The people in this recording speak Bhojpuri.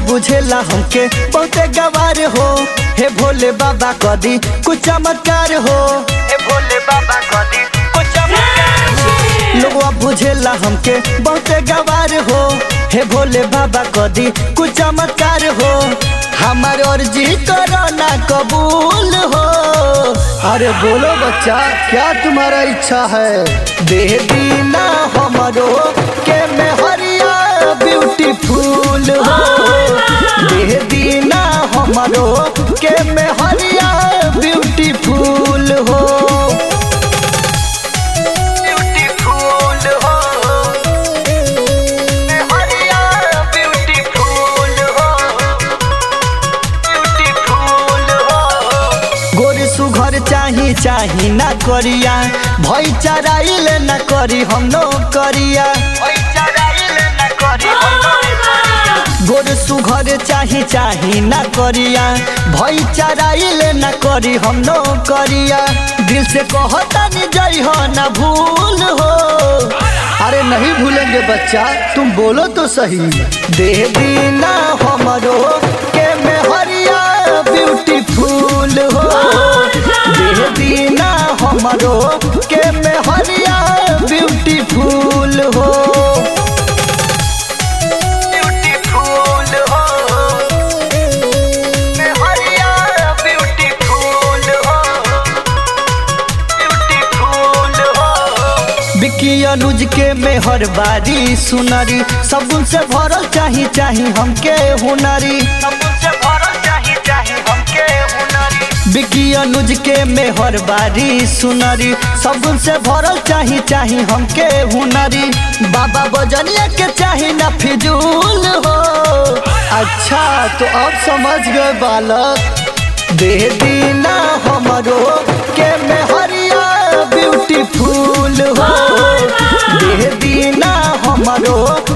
बुझेला हमके बहुते गवार हो हे भोले बाबा कदी कुछ चमत्कार हो हे भोले बाबा कदी कुछ चमत्कार हो लोगवा बुझेला हमके बहुते गवार हो हे भोले बाबा कदी कुछ चमत्कार हो हमार अर्जी करो ना कबूल हो अरे बोलो बच्चा क्या तुम्हारा इच्छा है दे दीना हमारो के में हरिया ब्यूटीफुल हो दे दीना हमारो के में हरिया ब्यूटीफुल हो ब्यूटीफुल हो में हरिया ब्यूटीफुल हो ब्यूटीफुल हो गोरी सुघर चाही चाही ना करिया भई चराइल ना करी हम नो करिया गोर सुघर चाही चाही ना करिया भई चराइल ना करी हम नो करिया दिल से कहता नहीं जई हो ना भूल हो अरे नहीं भूलेंगे बच्चा तुम बोलो तो सही दे दीना हमारो के में हरिया ब्यूटीफुल हो दे दीना हमारो के में हरिया ब्यूटीफुल हो ब्यूटीफुल हो में हरिया ब्यूटीफुल हो ब्यूटीफुल हो बिक्की अनुज के मेहर बारी सुनरी सबुन से भरल चाही चाही हमके हुनरी सबुन से भरल चाही चाही हमके हुनरी बिक्की अनुज के मेहर बारी सुनरी सबुन से भरल चाही चाही हमके हुनरी बाबा बजनिया के चाही ना फिजूल हो अच्छा तो अब समझ गए बालक दे दीना हमारो के में हरिया ब्यूटीफुल हो दे दीना हमारो